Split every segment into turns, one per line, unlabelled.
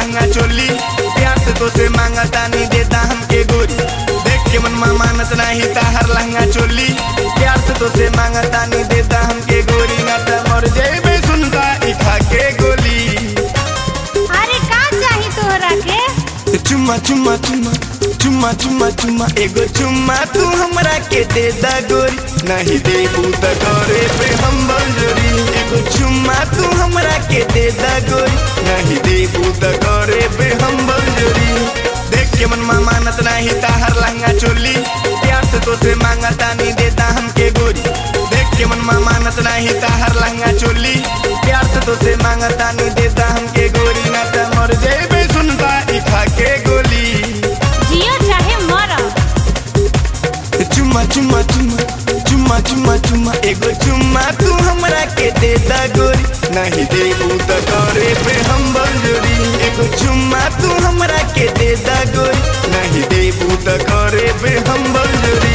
लहंगा चोली प्यार से तो से मांगा तानी देता हमके गोरी देख के मन मानत नहीं ताहर लहंगा चोली प्यार से तो से मांगा तानी देता हमके गोरी ना त मर जेबे सुनता ई खा के गोली
अरे का चाही तोहरा के
चुम्मा चुम्मा चुम्मा चुम्मा चुम्मा चुम्मा एगो चुम्मा तू हमरा के दे दा गोरी नहीं दे त करे पे हम बंजोरी एगो चुम्मा तू हमरा के दे दा गोरी नहीं दे त करे पे हम बंजोरी देख के मन मानत नहीं ताहर लहंगा चोली प्यार से तो से मांगा तानी देता हमके गोरी देख के मन मानत नहीं ताहर लहंगा चोली प्यार से तो से मांगा तानी देता हमके गोरी ना त मर जेबे सुनता ई खा के गोली
जियो चाहे मर
चुम्मा चुम्मा चुम्मा चुम्मा चुम्मा चुम्मा एगो चुम्मा तू हमरा के दे दा गोरी नहीं देबू त करे पे हम बंजोरी एगो चुम्मा तू हमरा के दे दा गोरी नहीं देबू त करे पे हम बंजोरी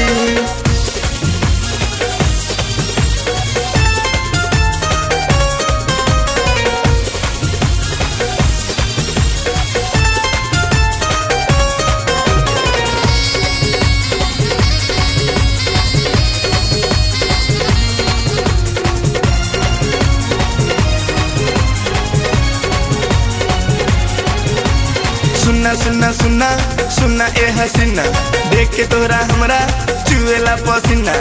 सुनना सुनना सुनना सुनना ए हसीना देख के तोरा हमरा चुएला पसीना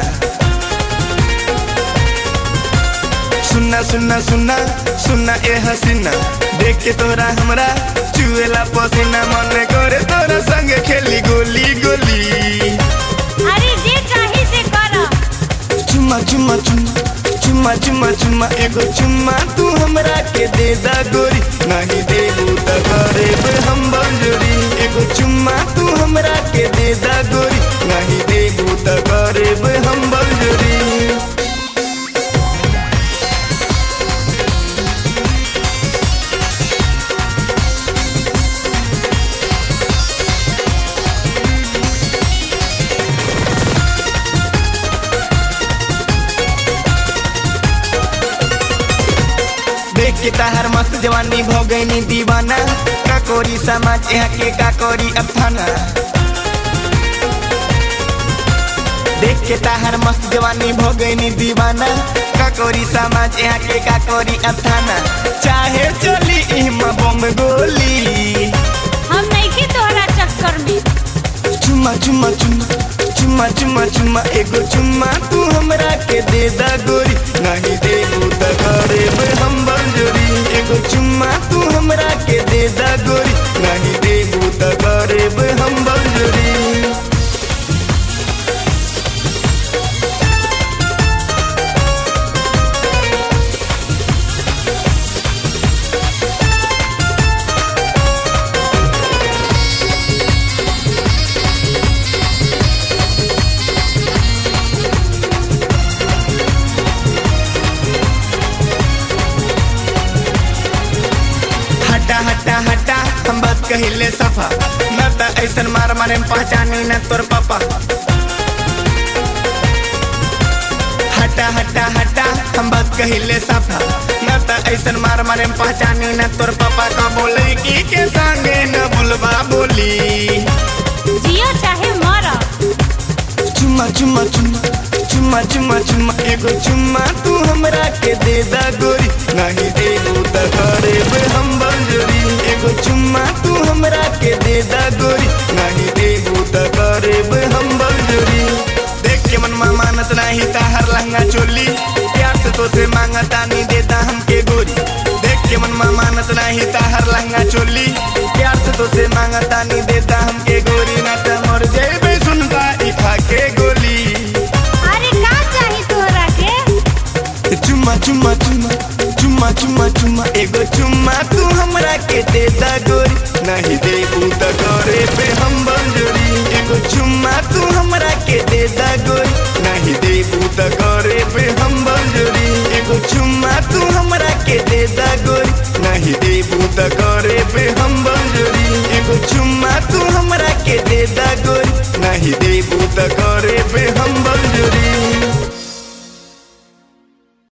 सुनना सुनना सुनना सुनना ए हसीना देख के तोरा हमरा चुएला पसीना मन करे तोरा संग खेली गोली गोली
अरे जे चाही से कर
चुम्मा चुम्मा चुम्मा चुम्मा चुम्मा चुम्मा एगो चुम्मा तू हमरा के दे दा गोरी नहीं देबू त करेब हम बंजोरी एगो चुम्मा तू हमरा के दे दा गोरी नहीं देबू त करेब हम बंजोरी देख के ताहर मस्त जवानी भो गईनी दीवाना काकोरी समाज यहाँ के काकोरी अफाना देख के ताहर मस्त जवानी भो गईनी दीवाना काकोरी समाज यहाँ के काकोरी अफाना चाहे चली इमा बम गोली
हम नहीं की तोहरा चक्कर में
चुम्मा चुम्मा चुम्मा चुम्मा चुम्मा चुम्मा एगो चुम्मा तू हमरा के दे दा गोरी नहीं देबू त करेब हम बंजोरी एगो चुम्मा तू हमरा के दे दा गोरी नहीं देबू त करेब हम बंजोरी हटा हटा हटा हम बात कहिले सफा न त ऐसन मार मारे में पहचानी न तोर पापा हटा हटा हटा हम बात कहिले सफा न त ऐसन मार मारे में पहचानी न तोर पापा का बोले की के संगे न बुलवा बोली
जियो चाहे मर
चुम्मा चुम्मा चुम्मा चुम्मा चुम्मा चुम्मा एगो चुम्मा तू हमरा के दे दा गोरी नहीं देबू त करेब हम बंजोरी एगो चुम्मा तू हमरा के दे दा गोरी नहीं देबू त करेब हम बंजोरी देख के मन मानत नहीं ताहर लहंगा चोली प्यार से तो से मांगा तानी देता हमके गोरी देख के मन मानत नहीं ताहर लहंगा चोली प्यार से तो से मांगा तानी देता हमके गोरी ना त मर जेबे सुनता ई खा के गोली
अरे का चाही तोहरा के
चुम्मा चुम्मा चुम्मा चुम्मा चुम्मा चुम्मा एगो चुम्मा तू हमरा के दे दा गोरी नहीं देबू त करे पे हम बंजोरी एगो चुम्मा तू हमरा के दे दा गोरी नहीं देबू त करे पे हम बंजोरी एगो चुम्मा तू हमरा के दे दा गोरी नहीं देबू त करे पे हम बंजोरी एगो चुम्मा तू हमरा के दे दा गोरी नहीं देबू त करे पे हम बंजोरी